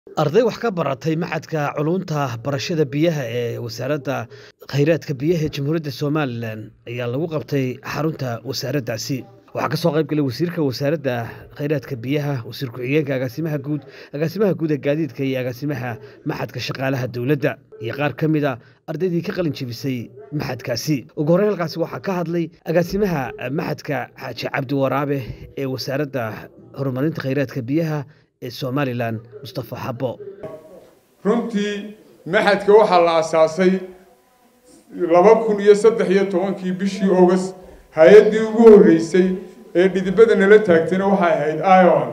arday wax ka baratay maxadka culunta barashada biyaha ee wasaaradda khayraadka biyaha ee jamhuuriyadda somalilan ayaa lagu qabtay xarunta wasaaraddaasi waxaa ka soo qayb galay wasiirka wasaaradda khayraadka biyaha wasiir ku-xigeenka agaasimaha guud agaasimaha guud ee gaadiidka iyo agaasimaha maxadka shaqaalaha dowladda iyo qaar ka mid a ardaydii ka qalin jebisay maxadkaasi ugu horreyn halkaasi waxaa ka hadlay agaasimaha maxadka xaaji cabdi waraabe ee wasaaradda horumarinta khayraadka biyaha ee somalilan mustafa xabo runtii maxadka waxaa la asaasay laba kun iyo saddex iyo tobankii bishii august hay-addii ugu horreysay ee dhidibada nala taagtayna waxay ahayd iom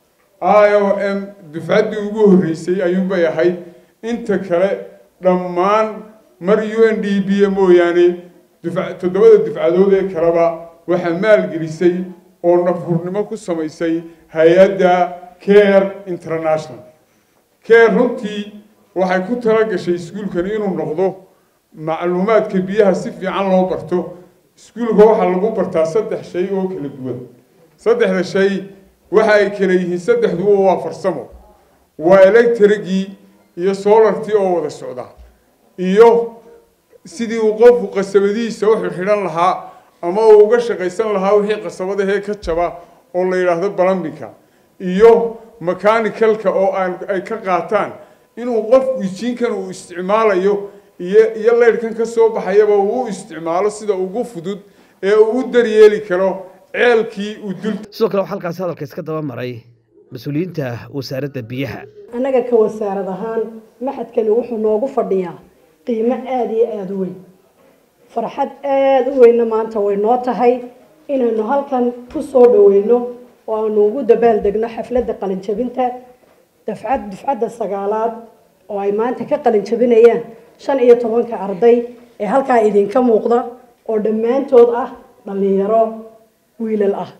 i o m dufcaddii ugu horreysay ayuunbay ahayd inta kale dhammaan mar u n d b mooyaane toddobada dufcadood ee kaleba waxaa maalgelisay oo nafhurnimo ku samaysay hay-adda care international care runtii waxay ku tala gashay iskuulkani inuu noqdo macluumaadka biyaha si fiican loo barto iskuulka waxaa lagu bartaa saddex shay oo kala duwan saddexda shay waxa ay kala yihiin saddexduba waa farsamo waa electrigii iyo solartii oo wada socda iyo sidii uu qofku qasabadihiisa u xidhan lahaa ama uu uga shaqaysan lahaa wixii qasabadahee ka jaba oo la yidhaahdo balambinka iyo mechanicalka oo aan ay ka qaataan inuu qofku jiinkan uu isticmaalayo iyo iyo leyrhkan ka soo baxayaba uu u isticmaalo sida ugu fudud ee uu u daryeeli karo ceelkii uu dul sidoo kale waxaa halkaasi hadalka iska daba maray mas-uuliyiinta wasaaradda biyaha annaga ka wasaarad ahaan maxadkani wuxuu noogu fadhiyaa qiimo aada iyo aada u weyn farxad aada u weynna maanta way noo tahay inaynu halkan ku soo dhaweyno oo aanu ugu dabaaldegno xafladda qalinjabinta dafcad dufcadda sagaalaad oo ay maanta ka qalinjabinayaan shan iyo tobanka arday ee halkaa idinka muuqda oo dhammaantood ah dhallinyaro wiilal ah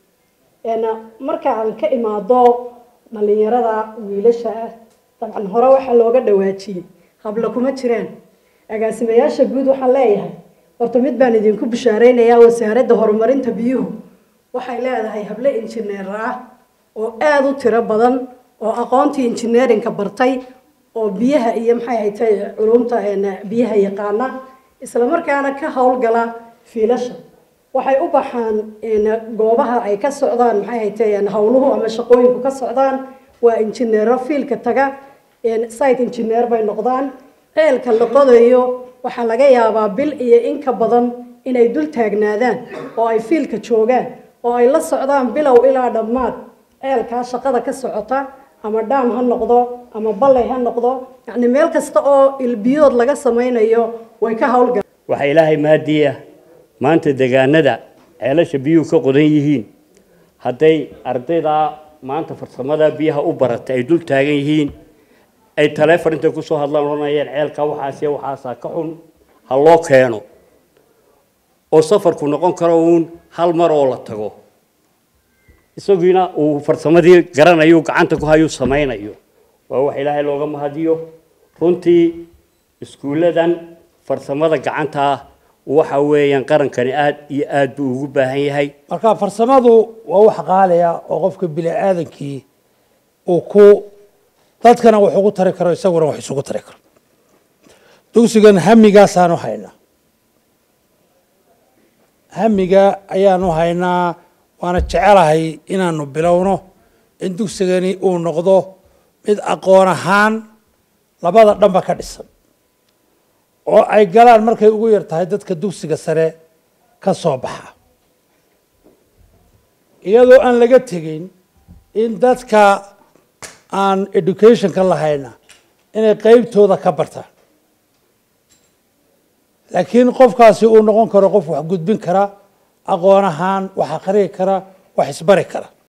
marka aan ka imaado dhallinyarada wiilasha ah dabcan hore waxaa looga dhawaajiyey habla kuma jiraan agaasimayaasha guud waxaan leeyahay horta mid baan idinku bishaareynayaa wasaaradda horumarinta biyuhu waxay leedahay hable injineer ah oo aada u tiro badan oo aqoontii injineerinka bartay oo biyaha iyo maxay haytay culumta biyaha yaqaana isla markaana ka howlgala fiilasha waxay u baxaan goobaha ay ka socdaan maxay haytay howluhu ama shaqooyinku ka socdaan waa injineero fiilka taga site engineer bay noqdaan ceelka la qodayo waxaa laga yaabaa bil iyo in ka badan inay dul taagnaadaan oo ay fiilka joogaan oo ay la socdaan bilow ilaa dhammaad ceelkaa shaqada ka socota ama dhaam ha noqdo ama ballay ha noqdo yacni meel kasta oo ilbiyood laga samaynayo way ka howlgal waxaa ilaahay maadiya maanta deegaanada ceelasha biyuhu ka qodan yihiin hadday ardaydaa maanta farsamada biyaha u baratay ay dul taagan yihiin ay taleefon intay kusoo hadlaan odhanayeen ceelka waxaasiyo waxaasaa ka xun ha loo keeno oo safarku noqon karo uun hal mar oo la tago isagiina uu farsamadii garanayo gacanta ku hayuu samaynayo waa wax ilaahay looga mahadiyo runtii iskuulladan farsamada gacanta ah waxa weeyaan qarankani aada iyo aada buu ugu baahan yahay marka farsamadu waa wax qaaliya oo qofka bini aadankii uu ku dadkana wax ugu tari karo isaguna wax isugu tari karo dugsigan hamigaasaanu haynaa hamiga ayaanu haynaa waana jecelahay inaanu bilowno in dugsigani uu noqdo mid aqoon ahaan labada dhanba ka dhisan oo ay galaan markay ugu yar tahay dadka dugsiga sare ka soo baxa iyadoo aan laga tegeyn in dadka aan educationka lahayna inay qeybtooda ka bartaan laakiin qofkaasi uu noqon karo qof wax gudbin kara aqoon ahaan wax akhriyi kara wax isbari kara